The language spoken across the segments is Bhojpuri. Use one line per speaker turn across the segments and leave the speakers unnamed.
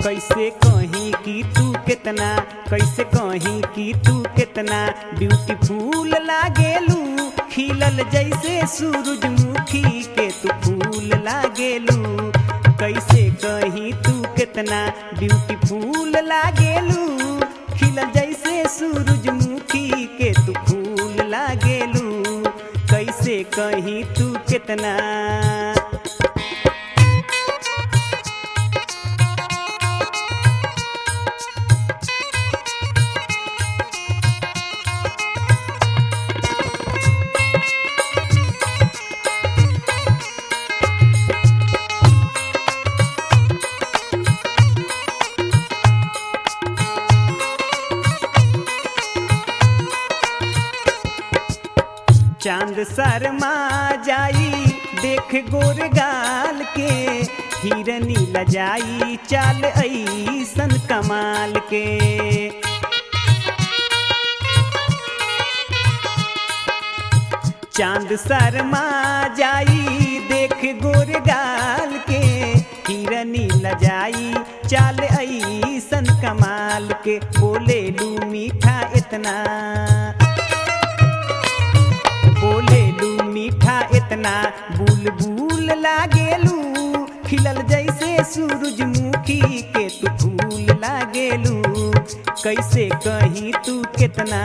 कैसे कहीं कि तू कितना कैसे कहीं कि तू कितना ब्यूटीफुल लागेलू खिलल जैसे सूरजमुखी के तू फूल लागेलू कैसे कहीं तू कितना ब्यूटीफुल लागेलू खिलल जैसे सूरजमुखी के तू फूल लागेलू कैसे कहीं तू कितना चांद शर्मा जाई देख गोर गाल के हिरनी लजाई चाल ऐसन कमाल के चांद शर्मा जाई देख गोर गाल के हिरनी लजाई चाल ऐसन कमाल के बोले लू मीठा इतना बोले लू मीठा इतना बुलबुल लागेलू खिलल जैसे सूरजमुखी के तू फूल लागेलू कैसे कहीं तू कितना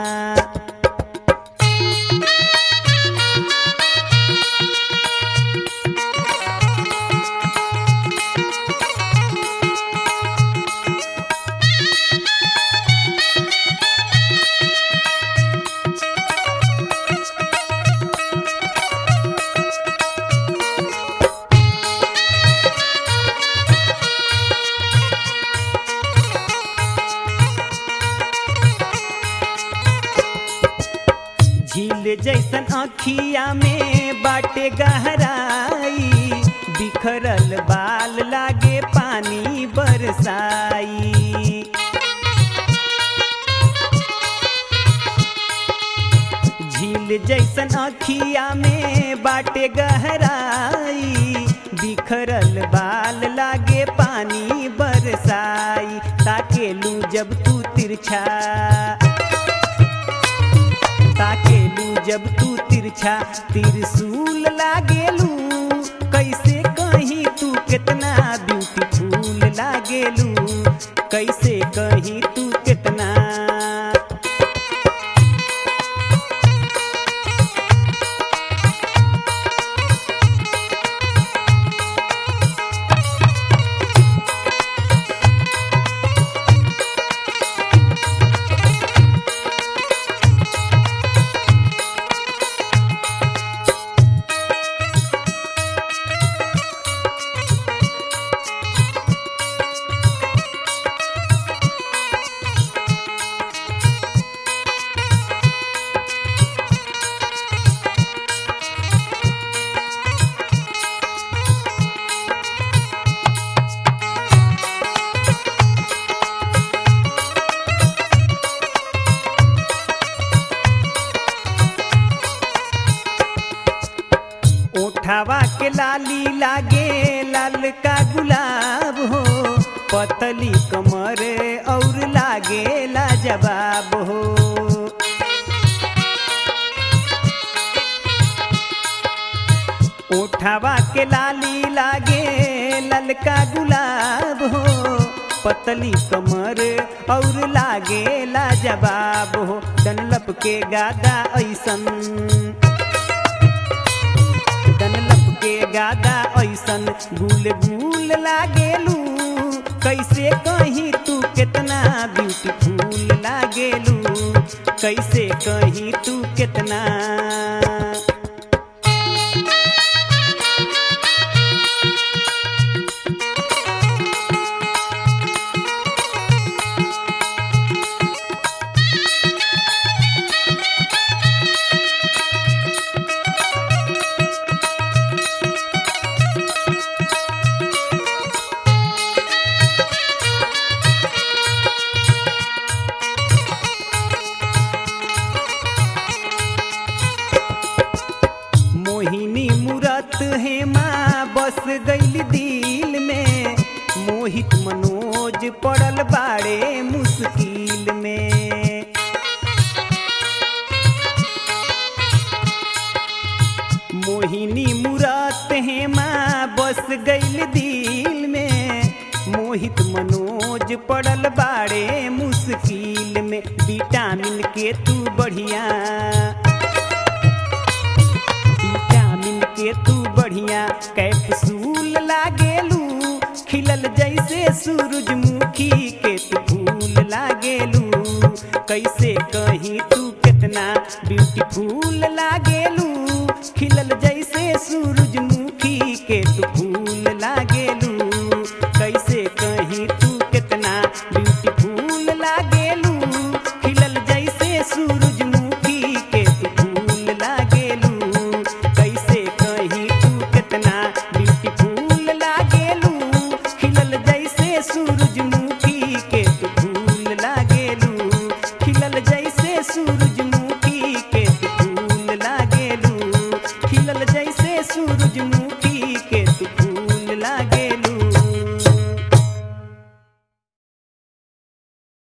झील जैसन अखिया में बाटे गहराई बिखरल बाल लागे पानी बरसाई झील जैसन अखिया में बाटे गहराई बिखरल बाल लागे पानी बरसाई ताकेलू जब तू तिरछा ताकेलू जब तू तिरछा तिरसूल लागेलू कैसे कहीं तू कितना ब्यूटीफुल लागेलू कैसे कहीं तू कितना ओठवा के लाली लागे लाल का गुलाब हो पतली कमर और लागे लाजवाब हो ओठवा के लाली लागे ललका गुलाब हो पतली कमर और लागे लाजवाब हो डनलप के गादा ऐसन डनलप के गादा ऐसन गुल गुल लागेलू कैसे कहीं तू कितना ब्यूटीफुल लागेलू कैसे कहीं तू कितना मोहिनी मूरत है माँ बस गईल दिल में मोहित मनोज पड़ल बाड़े मुश्किल में मोहिनी मूरत हेमा बस गईल दिल में मोहित मनोज पड़ल बाड़े मुश्किल में विटामिन के तू बढ़िया विटामिन के तू बढ़िया कैप्सूल लागेलू खिलल जैसे सूरजमुखी के तू फूल लागेलू कैसे कहीं तू कितना ब्यूटीफुल लागेलू खिलल जैसे सूरजमुखी के तू फूल